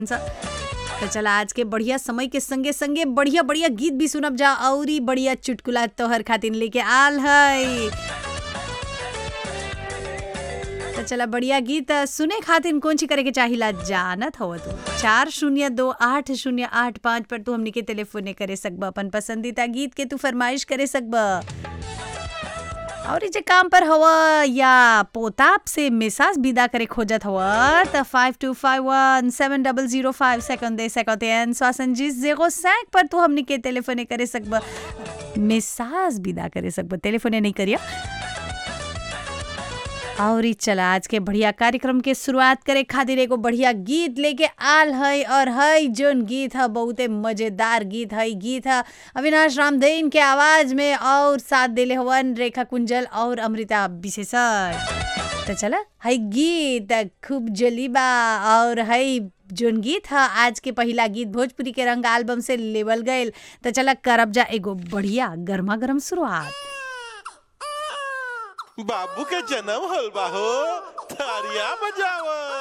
तो चला आज के बढ़िया समय के संगे संगे बढ़िया बढ़िया गीत भी सुनब जा औरी बढ़िया चुटकुला तोहर खातिर लेके आल है तो चला बढ़िया गीत सुने खातिर कौन ची करे के चाहिला जानत हो तू चार शून्य दो आठ शून्य आठ पाँच पर तू हमने के टेलीफोन करे सकब अपन पसंदीदा गीत के तू फरमाइश करे सकब और जे काम पर हवा या पोताप से मिसाज विदा करे खोजत हवा त five two five one seven double zero five second दे सकते हैं स्वासन जी जेगो सैक पर तू हमने के टेलीफोने करे सकब मिसाज विदा करे सकब टेलीफोने नहीं करिया और ई चला आज के बढ़िया कार्यक्रम के शुरुआत करे खातिर एगो बढ़िया गीत लेके आल है और है जोन गीत है बहुते मजेदार गीत है गीत है अविनाश रामदेन के आवाज में और साथ दिले हवन रेखा कुंजल और अमृता विशेषण तो चला है गीत खूब जलीबा और है जोन गीत है आज के पहला गीत भोजपुरी के रंग एल्बम से लेवल गए तो चला करब जा एगो बढ़िया गर्मा गर्म शुरुआत बाबू के जन्म होल बा हो तारिया बजावा